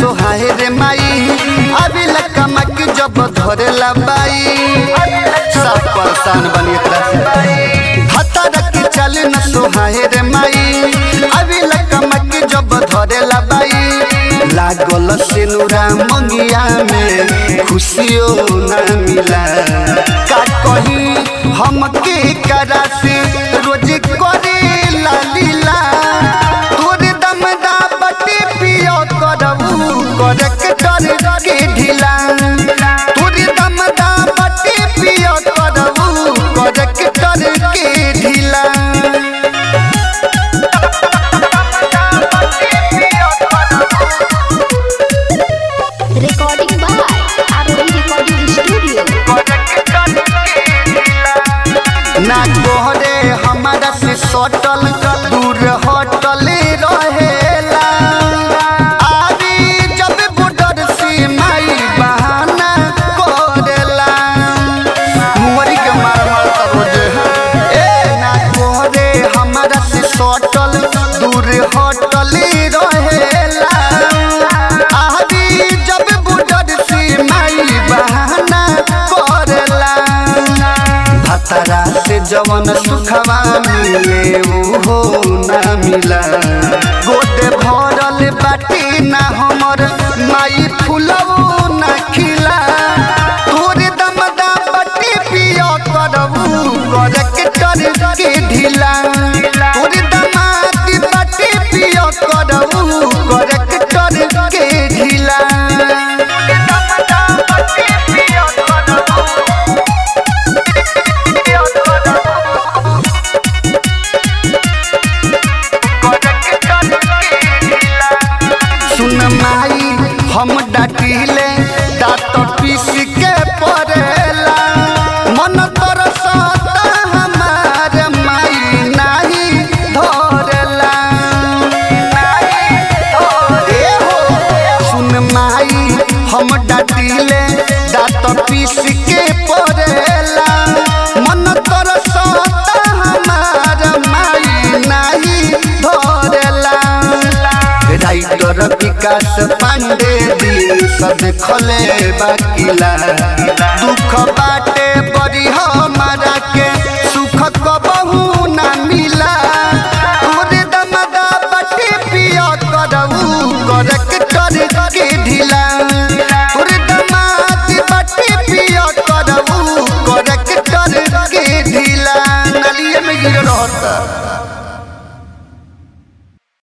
सोहाए रे माई अभी कमक जब धरेला बाई सब परेशान बनी एकरा से भतर की चल न सोहाए रे माई अभी कमक जब धरेला बाई लागल सिनुरा मंगिया में खुशियों न मिला का कही हमके करा से रोज करे लालीला तोर दमदा बटे पियो करबू करक कर के ढिला तोर दमदा बटे पियो करबू करक कर के ढिला Recording by ROD Recording Studio. ना तोहरे हमारा से सटल दूर हटल रहेला आरी जब बॉर्डर से माई बहाना करेला मुमरी के मार मार रोज ए ना तोहरे हमारा से सटल दूर हटल रहेला आरी जब बॉर्डर से माई बहाना करेला भतरा से जवन सुखवा मिले उहो ना मिला गोदे भरल बाटी ना हमर माई फुलवो ना खिला तोरे दमदा बाटी पियो करबू करके कर के ढिला तोरे दमाती बाटी पियो करबू करके कर के ढिला सुन माई हम डाटिले दांत पीस के पड़ेला मन तरसता हमार माई नाही धरेला ए हो सुन माई हम डाटिले दांत पीस के पड़ेला मन तरसता हमार माई नाही धरेला राइटर विकास पांडे दिल सब खले बाकिला दुख बाटे बड़ी हमारा के सुख कबहू ना मिला तोरे दमदा बाटे पिया करऊ करक कर के ढिला तोरे दमाद बाटे पिया करऊ करक कर के ढिला नलिए में गिर रहता